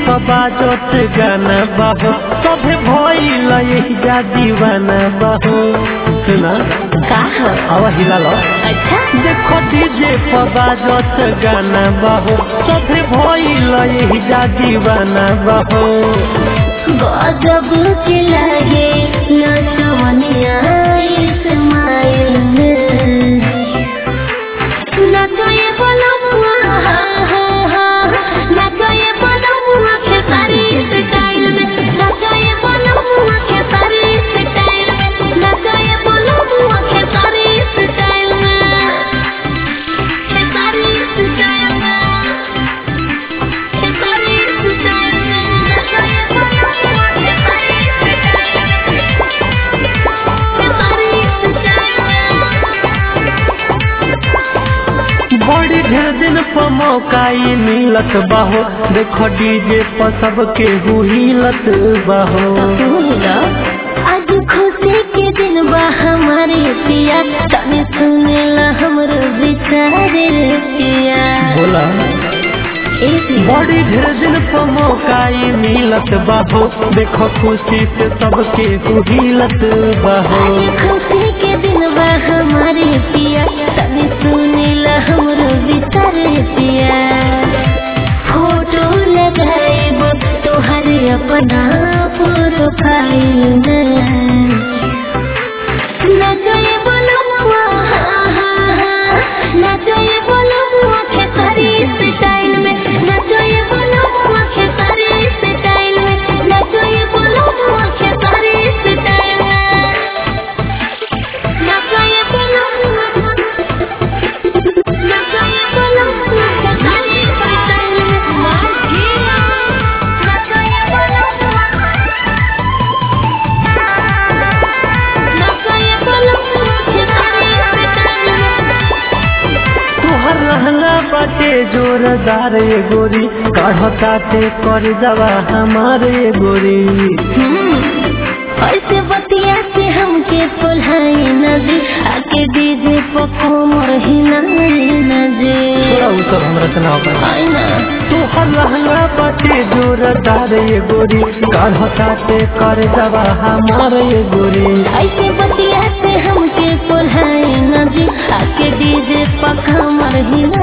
बाजत गाना बाहो सभे भइल जा दीवाना बाहो सुना का हो आवा हिला लो अच्छा देखो डीजे पर बाजत गाना बाहो सभे भइल जा दीवाना बाहो गजब के लगे नचवनिया इस्माइल नचोए बोलमुआ हा हा हा नचोए बोलमुआ के सारी स्टाइल में नचोए बोलमुआ के सारी स्टाइल में नचोए बोलमुआ के सारी स्टाइल में के सारी स्टाइल में के सारी स्टाइल में नचोए बोलमुआ के सारी स्टाइल में के सारी स्टाइल में बड़ी ढेर दिन पर मौका ई मिलत बाहो देखो डीजे पर सबके हुहिलत बाहो आज खुशी के दिन बा हमारे पिया तने सुनेला हमरो विचारे पिया बोला एक बड़ी ढेर दिन पर मौका ई मिलत बाहो देखो खुशी से सबके हुहिलत बाहो आज खुशी के दिन बा हमारे पिया तने सुनेला हमरो विचारे पिया फोटो लगाएब तोहर अपना प्रोफाइल में नचोए बोलमुआ हा हा हा नचोए बोलमुआ के सारी स्टाइल में नचोए बोलमुआ के सारी स्टाइल में नचोए बोलमुआ के सारी स्टाइल में नचोए बोलमुआ नचोए बोलमुआ के सारी स्टाइल में मार गया नचोए बोलमुआ नचोए बोलमुआ के सारी स्टाइल में तुहर रहना बाटे जोरदार ये गोरी काढ़ताते कर दवा हमारे गोरी ऐसे बतिया से हमके तोल्हाई नदी आके डीजे पर कोमर हिलाई नदी थोड़ा उ सब हमरा से ना हो पाए आई ना तुहर रहना बाटे जोरदार ये गोरी काढ़ताते कर दवा हमारे गोरी ऐसे बतिया से हमके तोल्हाई नदी आके डीजे पर कोमर हिलाई